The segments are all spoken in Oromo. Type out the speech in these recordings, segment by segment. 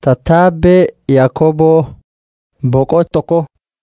Tattaabbee Yaakoboo Boqoo tokko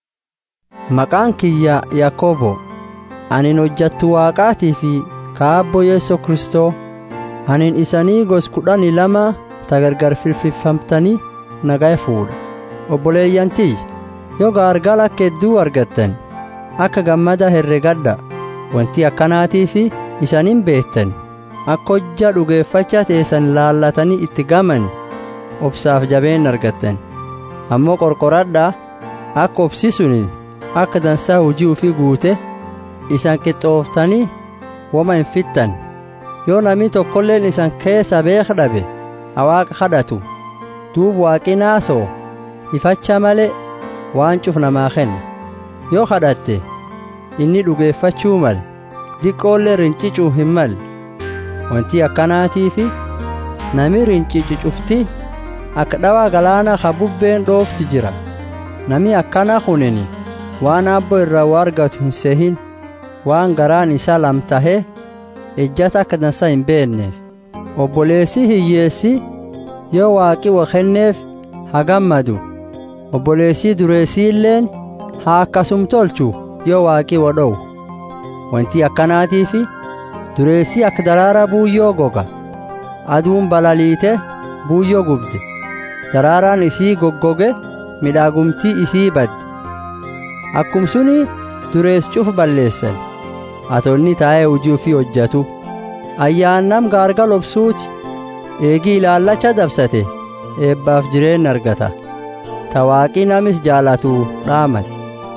Maqaan kiyya Yaakoboo anin hojjattu Waaqaatii fi kaabbo Yeessoo Kristoo anin isanii gos kudhanii lama tagargar firfirfamtanii nagaa fuudha obboleeyyantii yoo gaargala kedduu argattan akka gammada herregadha wanti akkanaatii fi isaniin beektan akka hojja dhugeeffacha teessan laallatanii itti gaman obsaaf jabeen argattan ammoo qorqoradhaa akka obsi suni akka dansaa hujii ufii guute isan qixxooftanii woma hin fixxan yoo namni tokkolleen isan keessa beek dhabe awaaqa kadhatu duub waaqi naasoo ifacha malee waan cuf namaa kenna yoo kadhatte inni dhugeeffachuu male diqqoollee rincicuu hin malle wanti akkanaatii fi nami rincicu cufti akka dhawaa galaana ka bubbeen dhoofti jira nami akkana kunini waan abbo irraa waa argatu hin sehin waan garaan isaa lamtahee ejjata akka dansa hin beenneef obboleessi hiyyeessi yoo waaqi wa kenneef haa gammadu obboleessii dureessiilleen haa akkasum tolchu yoo waaqi wa dhowu wanti akkanaatii fi dureessii akka daraara buuyyoo goga aduun balaliite buuyyoo gubde daraaraan isii goggoge midhaagumtii isii badde akkum suni dureess cuf balleessan atonni taa'ee hujii ufii hojjatu ayyaannam gaargal obsuuti eegii ilaallacha dabsate eebbaaf jireen argata tawaaqii namis jaalatu dhaamate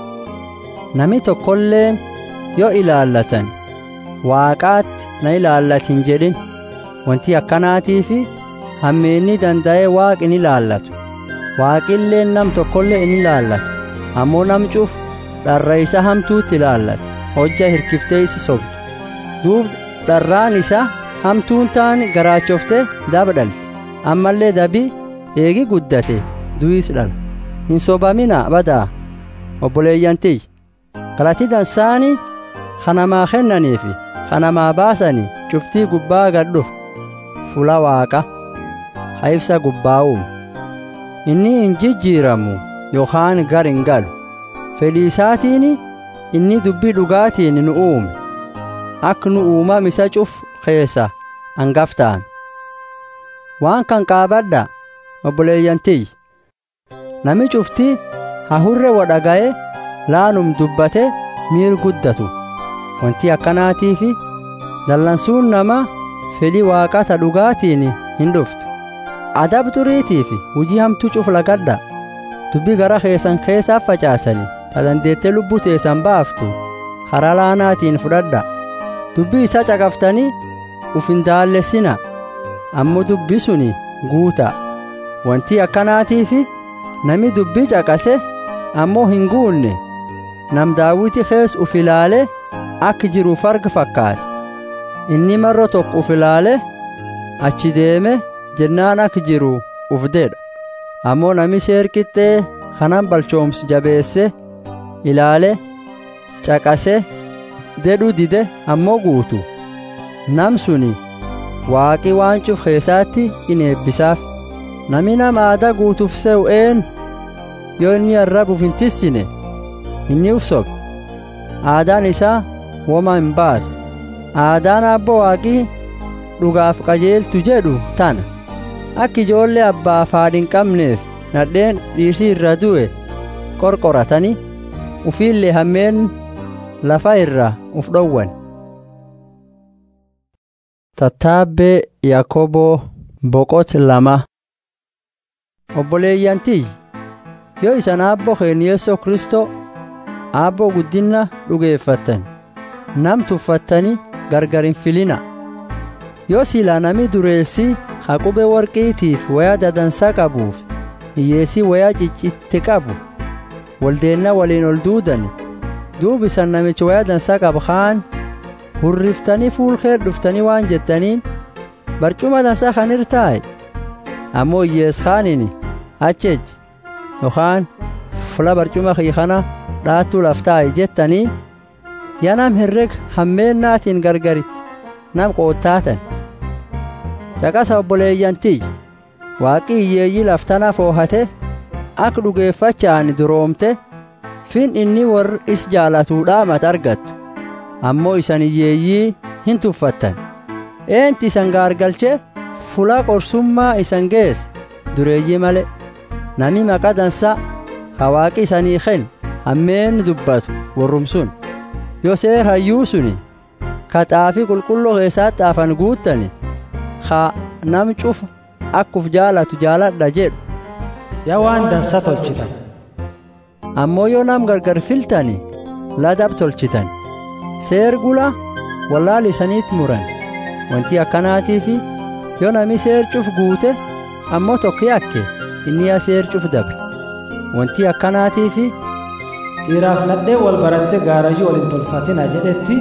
nami tokkolleen yoo ilaallatan waaqaatti na ilaallatin jedhin wanti akkanaatii fi hammeenni danda'ee waaqi ni ilaallatu waaqilleen nam tokkollee in ilaallatu ammoo nam cuf dharra isa hamtuutti ilaallata hojja hirkiftee isi sobdu duub dharraan isa hamtuun taani garaachofte daba dhalte ammallee dabii eegi guddate du'is dhala hin sobamina badaa obboleeyyantiy galatii dansaanii kanamaa kennaniifi kanamaa baasanii cuftii gubbaa gadhuf fula waaqa ha ibsa gubbaa'uum inni hin jijjiiramu yookaan gar hin galu fedhii isaatiin inni dubbii dhugaatiin nu uume akka nu uumam isa cuf keessa hangaftaan waan kan qaabadha obboleeyyantiy nami cufti hahurre wadhaga'e laanum dubbate miir guddatu wanti akkanaatii fi dallansuun nama fedhii waaqata dhugaatiin hin dhuftu adab duriitii fi hujii hamtuu cuf lagadha dubbii gara keessan keessaaf facaasanii ta dandeettee lubbuu teessan baaftu karaa laanaatiin fudhadha dubbii isa caqaftanii uf hin daallessina ammoo dubbii suni guuta wanti akkanaatii fi nami dubbii caqase ammoo hin guunne nam daawiti kees uf ilaale akka jiruuf arga fakkaate inni marro tokko uf ilaale achi deeme jennaan akka jiru uf dedha ammoo nami seer qixxee kanan balchoomsu jabeesse ilaale caqase dedhu dide ammoo guutu nam suni waaqi waan cuf keessaatti in eebbisaaf nami nama aadaa guutuuf se'u een yoo inni arrabuuf hin tissine inni uf sobe aadaan isaa woma hin baatu aadaan abbo waaqii dhugaaf qajeeltu jedhu tana akka ijoollee abbaaf haadhi hin qabneef nadheen dhiirsii irra du'e qorqoratanii ufiillee hammeen lafa irra uf dhowwan tattaabbee yaakoboo boqot lama obboleeyyantiy yoo isan aabboo keen yeessoo kristoo aabboo guddinna dhugeeffattan nam tuffattanii gargar hin filina yoo silaa nami dureessi haqube warqiitiif wayaa dadansaa qabuuf hiyyeessii wayaa ciccitte qabu waldeenna waliin ol duudani duub isan namichi wayaa dansaa qabu kaan hurriftanii fuulkee dhuftanii waan jettaniin barcuma dansaa kan irtaaye ammoo hiyyees kaanini achej yookaan fula barcuma kii kana dhaattuu laftaaye jettanii yaa nam herreg hammeennaatiin gargari nam qoottaatan caqasa obboleeyyantiy waaqi hiyyeeyyii laftana foohate ak dhugeeffachaan duroomte fin inni warri is jaalatuudhaamat argattu ammoo isan hiyyeeyyii hin tuffattan eenti isan gaargalche fula qorsummaa isan geesse dureeyyii male nami maqa dansa ka waaqi isanii ken hammeen dubbatu warrum sun yoo seer hayyuu suni ka xaafii qulqulloo keessaa xaafan guuttani ka nam cufa akkuf jaalatu jaaladha jedhu yaa waan dansa tolchitan ammoo yoo nam gargar filtani ladab tolchitan seer gula wallaal isaniitti muran wanti akkanaatiifi yoo nami seer cuf guute ammoo tokko yakke inni yaa seer cuf dabre wanti akkanaatiifi dhiiraaf nadhee wal baratte gaarajii wal hin tolfatina jedhetti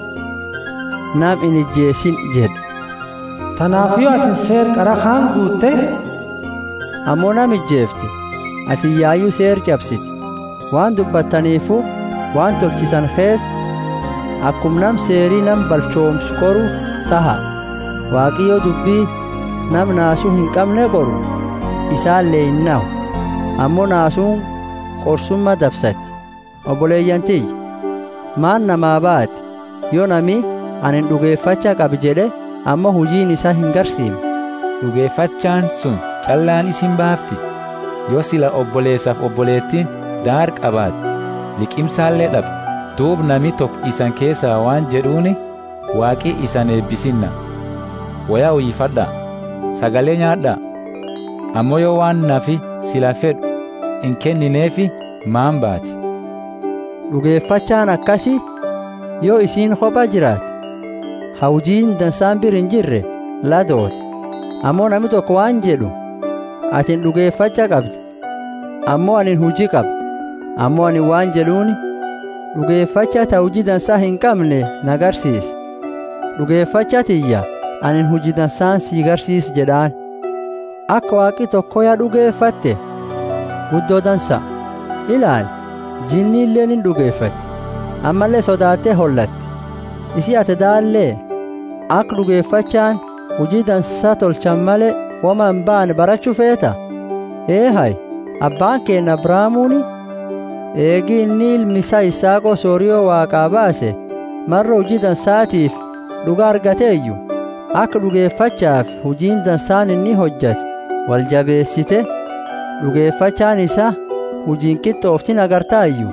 nam in ijjeesin jedhe tanaafiyyoo atin seer qara kaan guutte ammoo nam ijjeefte ati yaayyuu seer cabsiti waan dubbattaniifu waan tolchitan kees akkum nam seerii nam balchoomsu qoru taha waaqiyyoo dubbii nam naasuu hin qabne qoru isaallee hin nahu ammoo naasuun qorsumma dabsatti obboleeyyantiyya maan namaa baati yoo nami anin dhugeeffacha qab jedhe ammoo hujiin isaa hin garsiimne dhugeeffachaan sun callaan isin baafti yoo sila obboleessaaf obboleettiin daar qabaat liqimsaallee dhab duub nami tokko isan keessaa waan jedhuuni waaqii isan eebbisinna wayaa uyyifadha sagalee nyaadha ammoo yoo waan nafi sila fedhu hin kennineefi maan baati dhugeeffachaan akkasi yoo isiin kopha jiraate hawjiin dansaan bir hin jirre ladoote ammoo nami tokko waan jedhu atin dhugeeffacha qabdi ammoo anin hujii qaba ammoo anin waan jedhuuni dhugeeffacha ta hujii dansaa hin qabne nagarsiisi dhugeeffacha tiyya anin hujii dansaan sii garsiis jedhaan akka waaqi tokko yaa dhugeeffatte guddoo dansa ilaali jinni illeen hin dhugeeffatti ammallee sodaattee hollatti isii ate daallee akka dhugeeffachaan hujii dansaa tolchan malee wama hin baane barachuu feeta eehay abbaan keenya abraamuuni eegii inni ilmi isaa isaaqoo sooriyoo waaqaa baase marra hujii dansaatiif dhuga argateeyyu akka dhugeeffachaaf hujiin dansaan inni hojjate wal jabeessite dhugeeffachaan isaa hujiin qixxooftin agartaayyu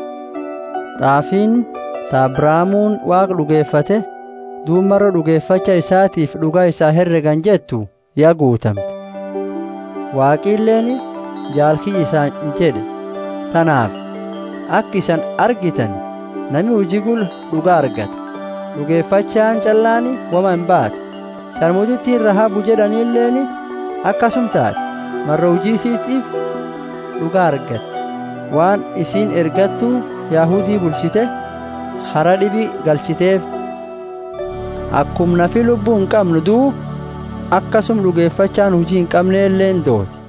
xaafiin ta abraamuun waaqa dhugeeffate duub marra dhugeeffacha isaatiif dhuga isaa herregan jettu yaa guutamte waaqiilleen jaalkii isaan jedhe tanaaf akka isan argitan nami hujii gul dhuga argata dhugeeffachaan callaani wama hin baatu sharmutittiin rahabu jedhaniilleen akkasum taate marra hujii isiitiif dhuga argatte waan isiin ergattuu yaahudii bulchite hara dhibi galchiteef akkum nafi lubbuu hin qabnu duu akkasum dhugeeffachaan hujii hin qabneelleen dooti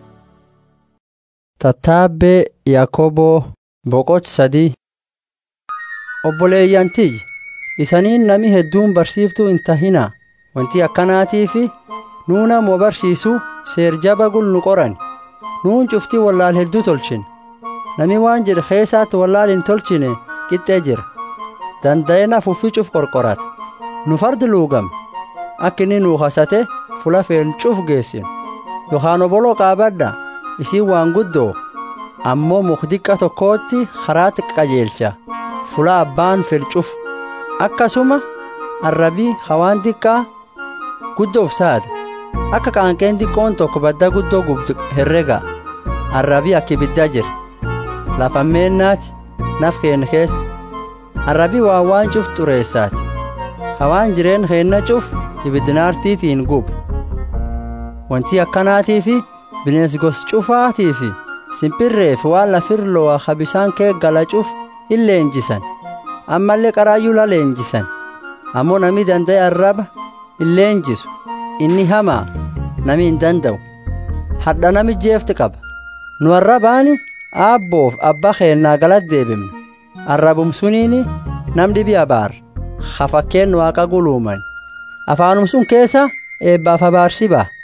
tattaabbee yaakoboo boqoch sadii obboleeyyantiyyi isaniin nami hedduun barsiiftuu hin tahina wanti akkanaatiifi nuu namoo barsiisu seer jaba gul nu qoran nuun cuftii wallaal hedduu tolchine nami waan jedhe keessaatti wallaal hin tolchine qixxee jira danda'e nafuuffi cuf qorqorata nu fardi luugame akka inni nuu hasate fula feen cuf geessinu yookaan oboloo qaabadha isiin waan guddoo ammoo mukdiqqa tokkootti karaatti qajeelcha fula abbaan fedh cuf akkasuma arrabii hawaan diqqaa guddoof saada akka qaanqeen diqqoon tokko badda guddoo gubdu herrega arrabii akka ibiddaa jira lafammeennaati naf keenya keessa arrabii waan waan cuf xureessaati hawaan jireen keenna cuf ibiddinaartiitiin gubu wanti akkanaatii fi bineensi gos cufaatii fi simpirreef waan lafirlo'a ka bisaan kee gala cuf hin leenjisan ammallee qaraayyuu la leenjisan ammoo nami danda'e arraba hin leenjisu inni hamaa nami hin danda'u hadha nami jeefti qaba nu arrabaani aabboof abbaa keennaa galat deebimna arrabum suniini nam dhibi abaar ha fakkeen waaqa guluuman afaanum sun keessa eebbaaf abaarsi ba'a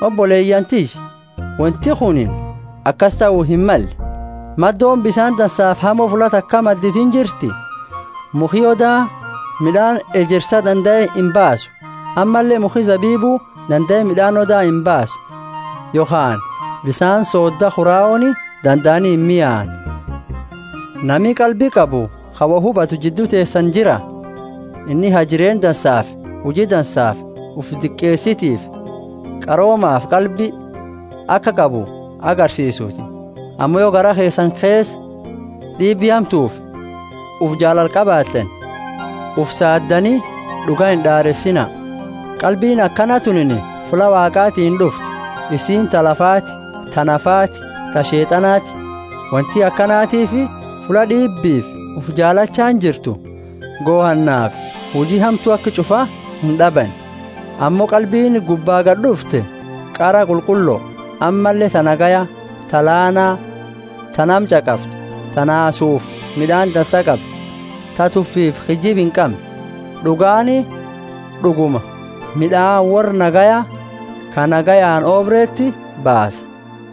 obboleeyyantish wanti kunin akkas ta'uu hin malle maddoon bisaan dansaaf hamoo fulata akka madditin jirti muki odaa midhaan ejersa danda'e hin baasu ammallee muki zabiibuu danda'e midhaan odaa hin baasu yookaan bisaan soodda huraa'ooni danda'anii hin mi'aan nami qalbii qabu kawa hubatu jidduu teessan jira inni hajireen dansaaf hujii dansaaf uf diqqeessitiif qaroomaaf qalbii akka qabu agarsiisuuti ammoo yoo gara keessan kees dhiibbii hamtuuf uf jaalal qabaattan uf saaddanii dhugaa hin dhaaressina qalbiin akkana tunini fula waaqaatiin dhuftu isiin ta lafaati ta nafaati ta sheexanaati wanti akkanaatiifi fula dhiibbiif uf jaalachaan jirtu goohannaaf hujii hamtuu akka cufaa hin dhaban ammoo qalbiin gubbaa gad dhufte qara qulqulloo ammallee ta nagaya ta laanaa ta nam caqaftu ta naasuuf midhaan dansa qabdu ta tuffiif hijib hin qabne dhugaani dhuguma midhaan warra nagaya ka nagayaan oobreetti baasa.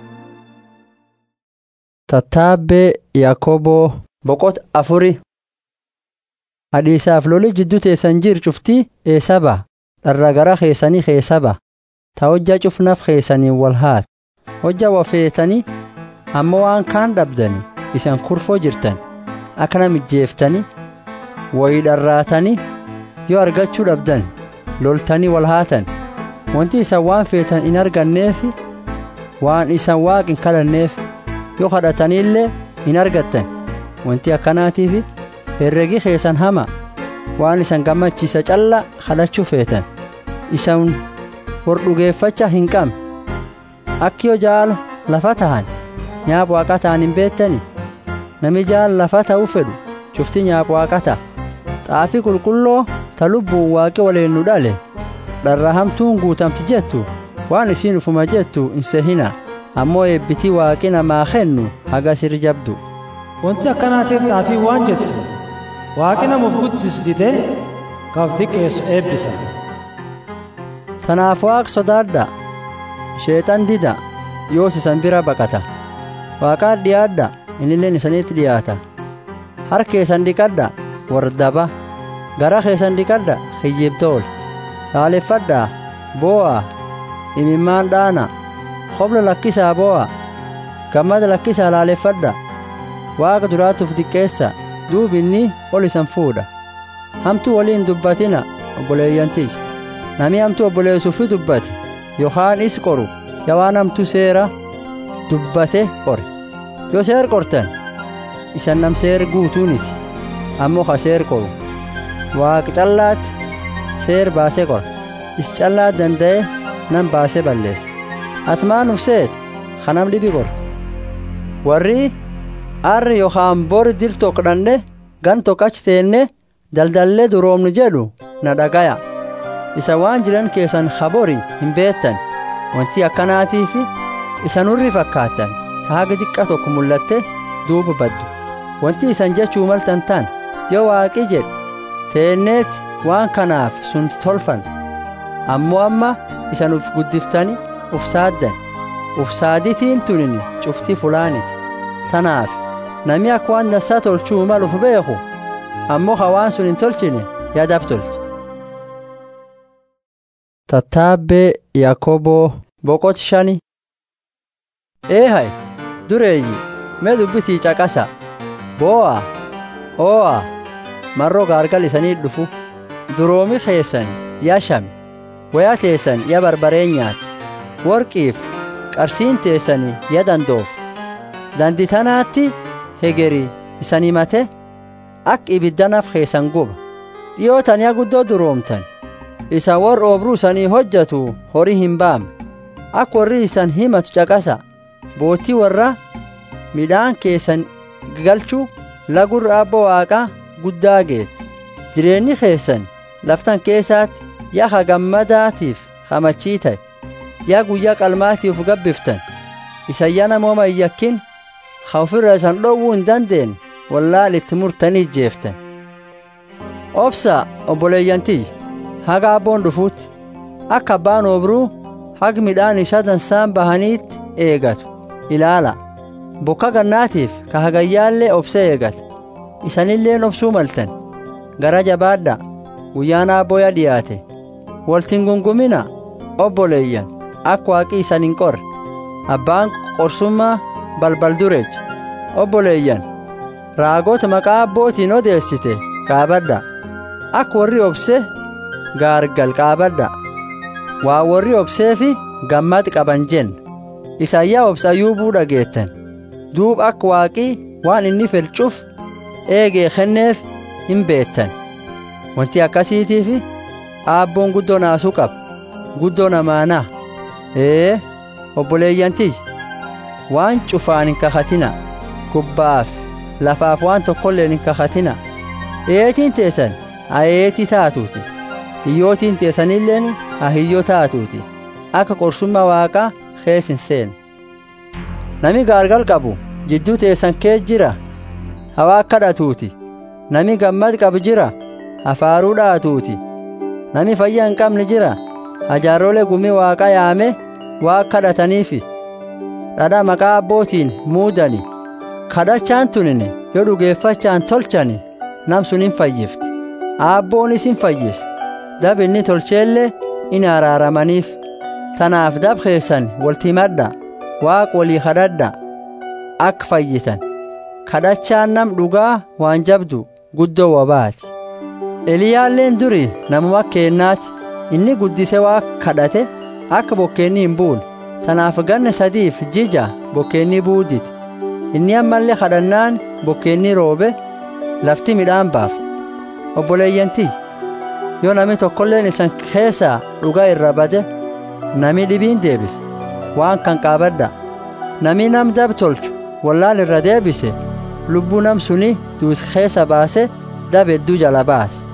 Tattaabbee Yaakoboo boqota afuri Hadhiisaaf loli jidduu teessan jir cuftii eessaba dharra gara keessanii keessaba ta hojja cufnaf keessanii wal haat hojja wafeetanii ammoo waan kaan dhabdanii isan kurfoo jirtan akkana mijjeeftanii wayii dharraatanii yoo argachuu dhabdan loltanii wal haatan wanti isan waan feetan in arganneef waan isan waaq hin kadhanneef yoo kadhataniillee hin argattan wanti akkanaatiif herregi keessan hama waan isan gammachiisa calla kadhachuu feetan isan war dhugeeffacha hin qabne akki yoo jaala lafa tahan nyaap waaqa ta'an hin beettani nami jaala lafa ta'uu fedhu cufti nyaap waaqa ta'a xaafii qulqulloo ta lubbuun waaqi waliin nu dhale dharra hamtuun guutamti jettu waan isiin ufuma jettu hin sehina ammoo eebbitii waaqi namaa kennu haga sir jabdu wanti akkanaatiif xaafii waan jettu waaqi namuuf guddis didee kaaf diqqeessu eebbisa tanaaf waaq sodaadha sheexan dida yoos isan bira baqata waaqaat dhiyaadha inilleen isanitti dhiyaata har keessan dhiqadha wardaba gara keessan dhiqadha kiyyibtool laaleffadhaa boo'a imimmaan dhaana hobla lakkisaa boo'a gammada lakkisaa laaleffadha waaqa duraatuuf diqqeessa duub inni ol isan fuudha hamtuu waliin dubbatina obboleeyyantiish nami hamtuu obboleessuufi dubbate yookaan is qoru yawaan hamtuu seera dubbate qore yoo seer qortan isan nam seer guutuuniti ammoo ka seer qoru waaqi callaatti seer baasee qora is callaa danda'e nan baasee balleessa atmaan ufseet kanam dhibi qortu warri arri yookaan bori dil tokkodhanne gan tokkachi teenne daldallee duroomnu jedhu na dhagaya isa waan jiran keessan habori hin beettan wanti akkanaatiif isan urri fakkaattan taaga xiqqa tokko mul'atte duuba baddu wanti isan jechuu maltan tan yoo waaqi jedhe teenneet waan kanaaf sun tolfan ammoo amma isan uf guddiftani uf saaddan uf saaditiin tunini cufti fulaaniti tanaaf nami akka waan dansaa tolchuu maluuf beeku ammoo ka waan sun hin tolchine yaadaaf tolche tattaabbee yaakoboo boqot shani eehay dureeyyi mee dubbitii caqasa boo'a oo'a marroo gaargal isanii dhufu duroomi keessan yaa shame wayaa teessan ya barbaree nyaate worqiif qarsiin teessanii ya dandoofte danditanaatti hegeri isan himate ak ibiddanaf keessan guba dhiyootan ya guddoo duroomtan isa warra oobruu isanii hojjatu horii hin baamne ak warri isan himatu caqasa bootii warra midhaan keessan galchuu lagurra abba waaqaa guddaa geette jireenyi keessan laftan keessaatti yaa ha gammadaatiif hamachii ta'e yaa guyyaa qalmaatiif gabbiftan isa yaa namooma hin yakkin ha ofirra isan dhowwuu hin dandeenye wallaal itti murtanii ijjeeftan obsa obboleeyyantiyya haga abboon dhufuutti akka abbaan obruu hag midhaan isaa dansaan bahaniitti eegatu ilaala bokka gannaatiif ka hagayyaallee obse eegata isanilleen obsuu maltan gara jabaadha guyyaan aabboya dhiyaate waltin gungumina obboleeyyan akka waaqii isan hin qorre abbaan qorsummaa balbal dureech obboleeyyan raagota maqaa abbootiin odeessite qaabadha akka warri obse gaargal qaabadha waa warri obseefi gammad qaban jenna isayyaa obsayyuubuu dhageettan duub akka waaqii waan inni felcuuf eegee kenneef hin beettan wanti akkasiitiif aabboon guddoo naasuu qaba guddoo namaanaa ee obboleeyyantiy waan cufaan hin kakatina kubbaaf lafaaf waan tokkolleen hin kakatina eetiin teessan haa eetii taatuuti hiyyootiin teessanilleen haa hiyyoo taatuuti akka qorsummaa waaqaa kees hin seenu nami gaargal qabu jidduu teessan kee jira hawaa kadhatuuti nami gammad qabu jira hafaaruu dhaatuuti nami fayyaa hin qabne jira hajaaroolee gumii waaqa yaame waa kadhataniifi dhadha maqaa abbootiin muudani kadhachaan tunine yoo dhugeeffachaan tolchani nam sun hin fayyifti aabboonis hin fayyis dab inni tolcheellee in araaramaniif tanaaf dab keessan waltimadha waaq walii kadhadha akka fayyitan kadhachaan nam dhugaa waan jabdu guddoo wabaati eliyaalleen duri namuma keennaati inni guddise waa kadhate akka bokkeenni hin buune tanaaf ganna sadiif jija bokkeenni buudite inni ammallee kadhannaan bokkeenni roobe lafti midhaan baafte obboleeyyantii yoo nami tokkolleen isan keessaa dhugaa irra bade nami dhibiin deebise waan kan qaabadha nami nam dab tolchu wallaan irra deebise lubbuu nam suni duus keessa baase dab hedduu jala baase